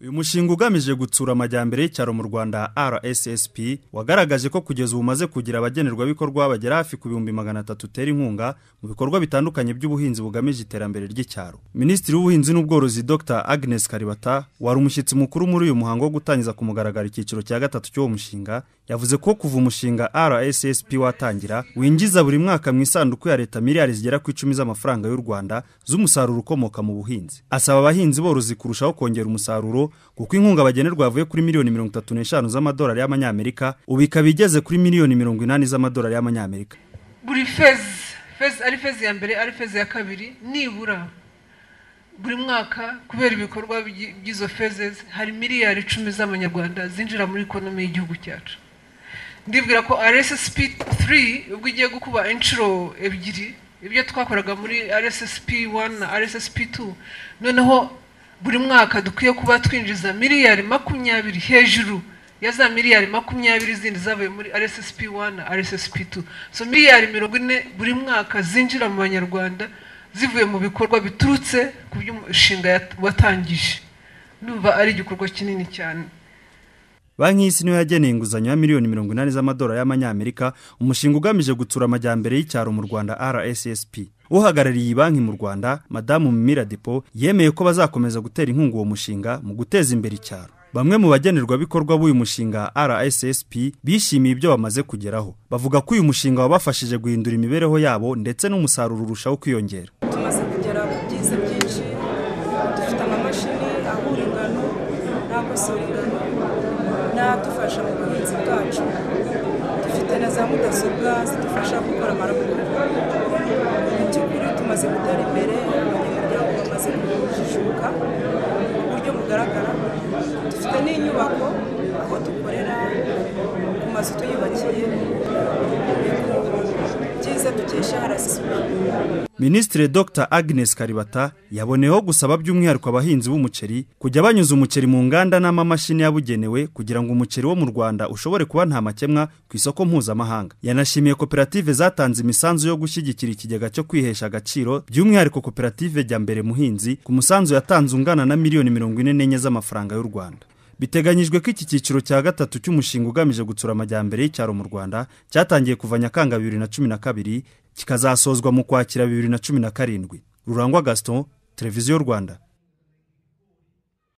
uyu mushinga ugamije gutsura amajyambere y'icyaro mu rwanda rssp wagaragaje ko kugeza ubu umaze kugira abagenerwabikorwa bagera hafi ku bihumbi magana atatu utera inkunga mu bikorwa bitandukanye by'ubuhinzi bugamije iterambere ry'icyaro minisitiri w'ubuhinzi n'ubworozi dr agnes karibata wari umushyitsi mukuru muri uyu muhango wo gutangiza ku mugaragaro icyiciro cya gatatu cy'uwo mushinga yavuze ko kuva umushinga rssp watangira winjiza buri mwaka mu isanduku ya leta miliyari zigera ku icumi z'amafaranga y'u rwanda z'umusaruro ukomoka mu buhinzi asaba abahinzi borozi kurushaho kongera umusaruro kuko inkunga bagenerwa yavuye kuri miliyoni mirongo itatu n'eshanu z'amadolari y'amanyamerika ubu ikaba igeze kuri miliyoni mirongo inani z'amadolari y'amanyamerika buri fezi fezi ari fezi ya mbere ari fezi ya kabiri nibura buri mwaka kubera ibikorwa by'izo fezi hari miliyari icumi z'amanyarwanda zinjira muri ikonomi y'igihugu cyacu ndibwira ko rssp 3 ubwo igiye gukuba inshuro ebyiri ibyo twakoraga muri rssp 1 na rssp 2 noneho buri mwaka dukwiye kuba twinjiza miliyari makumyabiri hejuru ya za miliyari makumyabiri zindi zavuye muri rssp 1 na rssp 2 so miliyari mirongo ine buri mwaka zinjira mu banyarwanda zivuye mu bikorwa biturutse ku by'umushinga watangije numva ari igikorwa kinini cyane banki y'isi niyo yageneye inguzanyo ya miliyoni mirongo inani z'amadolari y'amanyamerika umushinga ugamije gutsura amajyambere y'icyaro mu rwanda rssp uhagarariye iyi banki mu rwanda madamu mimira depo yemeye ko bazakomeza gutera inkunga uwo mushinga mu guteza imbere icyaro bamwe mu bagenerwabikorwa b'uyu mushinga rssp bishimiye ibyo bamaze kugeraho bavuga ko uyu mushinga wabafashije guhindura imibereho yabo ndetse n'umusaruro urushaho kwiyongera tumaze kugera ku byiza byinshi dufite amamashini ahura ingano n'akosora ingano n'adufasha mu buhinzi bwacu dufite na za mudasobwa zidufasha gukora amahugurwa mu by'ukuri tumaze gutera imbere abanyamuryango bamaze kujijuka ku buryo bugaragara dufite n'inyubako aho dukorera ku mazu tuyubakiye byiza dukesha harasisuku minisitiri dr agnes karibata yaboneyeho gusaba by'umwihariko abahinzi b'umuceri kujya banyuza umuceri mu nganda n'amamashini yabugenewe kugira ngo umuceri wo mu rwanda ushobore kuba nta makemwa ku isoko mpuzamahanga yanashimiye koperative zatanze imisanzu yo gushyigikira ikigega cyo kwihesha agaciro by'umwihariko koperative jya mbere muhinzi ku musanzu yatanze ungana na miliyoni mirongo ine n'enye z'amafaranga y'u rwanda biteganyijwe ko iki cyiciro cya gatatu cy'umushinga ugamije gutsura amajyambere y'icyaro mu rwanda cyatangiye kuva nyakanga bibiri na cumi na kabiri kikazasozwa mu kwakira bibiri na cumi na karindwi rurangwa gaston televiziyo rwanda